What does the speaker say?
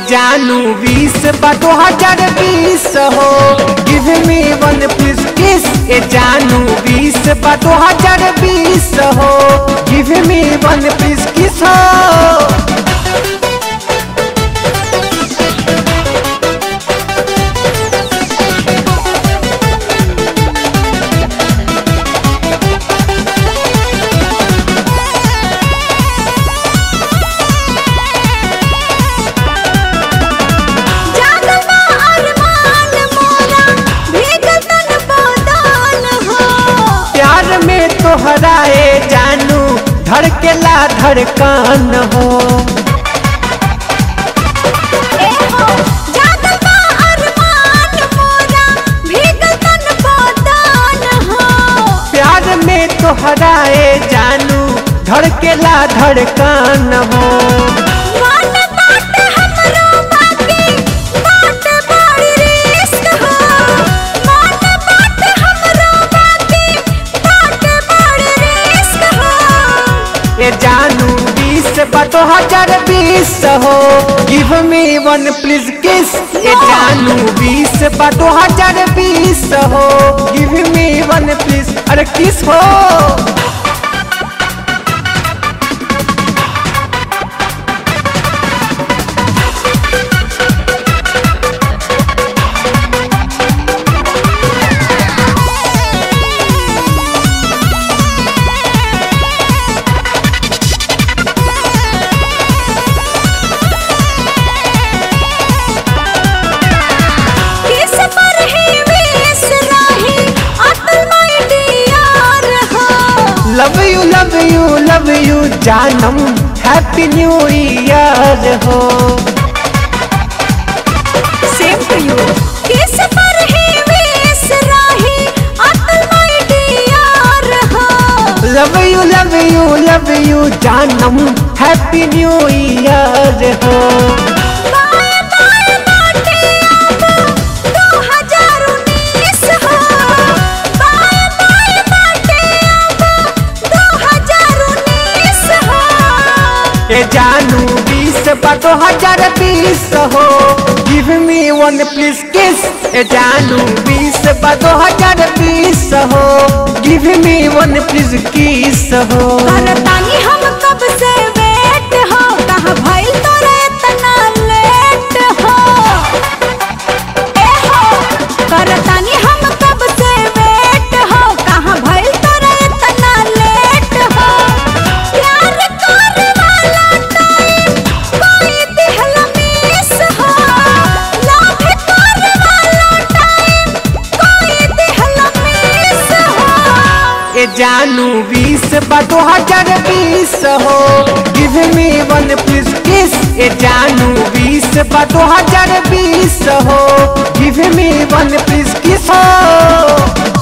जानू बीस बा दो हजार बीस हो give me one please kiss ए जानू बीस बा दो हजार बीस हो give me one please kiss हो जागबा अरमान मोरा भीगल तन बदन हो प्यार में तोहरा ए जानू धड़केला धड़कन हो ए हो जागबा अरमान मोरा भीगल तन बदन हो प्यार में तोहरा ए जानू धड़केला धड़कन हो मन बाट हमरो बाकी बाट बड़ी रिस्क हो मन बाट हमरो बाकी बाट बड़ी रिस्क हो ए जानू बीस बा दो हजार बीस हो give me one please kiss ए जानू बीस बा दो हजार बीस हो गिव मी वन प्लीज अरे किस हो किस पर ही विष राही अटल माय डियर हो love you love you love you जानम हैप्पी न्यू ईयर हो सेम टू यू किस पर ही विष राही अटल माय डियर हो love you love you love you जानम हैप्पी न्यू ईयर हो बाय बाय बाटे अब 2019 हो बाय बाय बाटे अब 2019 हो ए जानू बीस बा दो हजार बीस हो give me one please kiss ए जानू बीस बा दो हजार बीस हो give me one please kiss हो करतानी हम कब से वेट हो कहाँ भइल तोरा इतना लेट हो ए हो करतानी हम कब से वेट हो कहाँ भइल तोरा इतना लेट हो प्यार करे वाला टाइम कोई दिहल मिस हो लव करे वाला टाइम कोई दिहल मिस हो ए जानू बीस बा दो हजार बीस हो give me one please kiss ए जानू बीस बा दो हजार बीस हो give me one please kiss हो